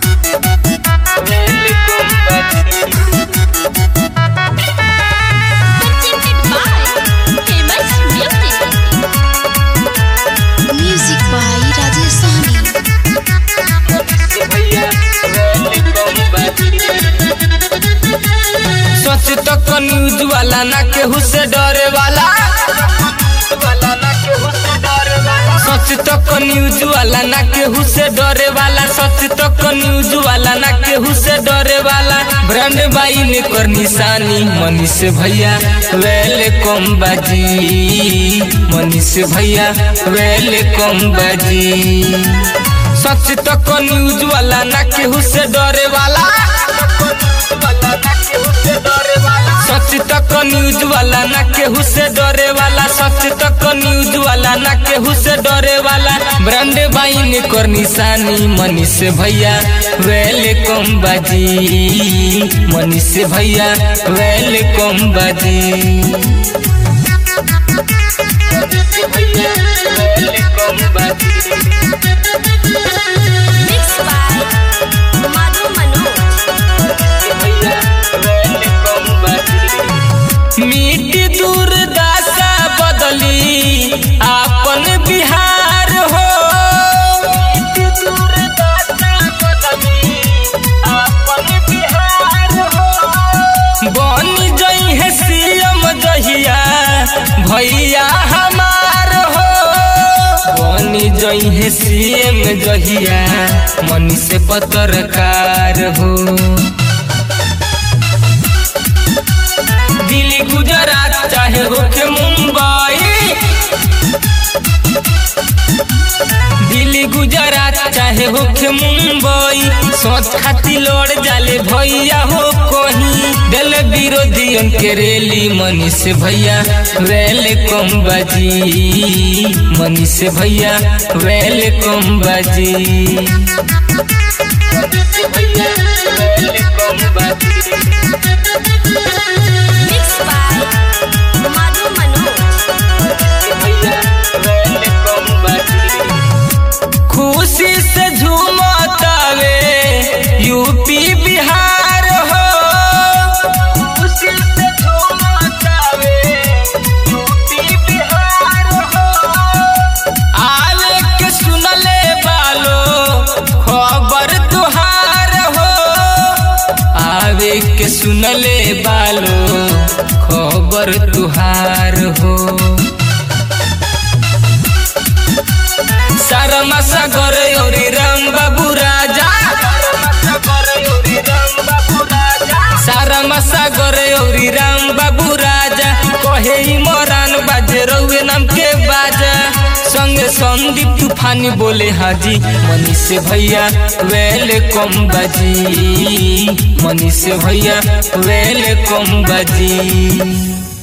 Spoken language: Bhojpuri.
वेलकम बाजी presented by famous music. Music by Rajesh Sahni. भैया वेलकम बाजी सच तक न्यूज वाला ना केहू से डरे वाला वाला ना केहू से डरे वाला सच तक न्यूज वाला ना केहू से डरे वाला सच तक न्यूज वाला ना केहू से डरे वाला ब्रांड बाई ने कर निशानी मनीष भैया वेलकम बाजी मनीष भैया वेलकम बाजी सच तक न्यूज वाला ना केहू से डरे वाला वाला ना केहू से डरे वाला सच तक न्यूज वाला ना केहू से डरे वाला सच तक न्यूज वाला ना केहू से डरे वाला ब्रांड बाइन कर निशानी मनीष भैया वेलकम बाजी मनीष भैया वेलकम बाजी भैया वेलकम बाजी Mixed by Madhu Manoj. भैया वेलकम बाजी मिट्टी दूर दासा बदली आपन बिहार हो दूर दाता बदली अपन बिहार हो बन जई है सीएम जहिया भैया हमार हो बन जई है सीएम जहिया मनी से पत्रकार हो दिल्ली गुजरात चाहे होके मुंबई दिल्ली गुजरात चाहे होके मुंबई सोच खाती लड़ जाले भैया हो कहीं दिल विरोधियन के रेली मनीष भैया वेलकम बाजी मनीष भैया वेलकम बाजी भैया वेलकम बाजी Mixed by Madhu Manoj. भैया वेलकम बाजी खुशी से झूमतावे यूपी बिहार हो खुशी से झूमतावे यूपी बिहार हो आवे के सुनले बालो खबर तुहार हो आवे के सुनले बालो खबर तुहार हो सारमा सागर और राम बाबू राजा सारा सागर और राम बाबू राजा कहे इमरान बाजे रउए नाम के बाजा संगे संदीप तूफानी बोले हाजी मनीष भैया वेलकम बाजी मनीष भैया वेलकम बाजी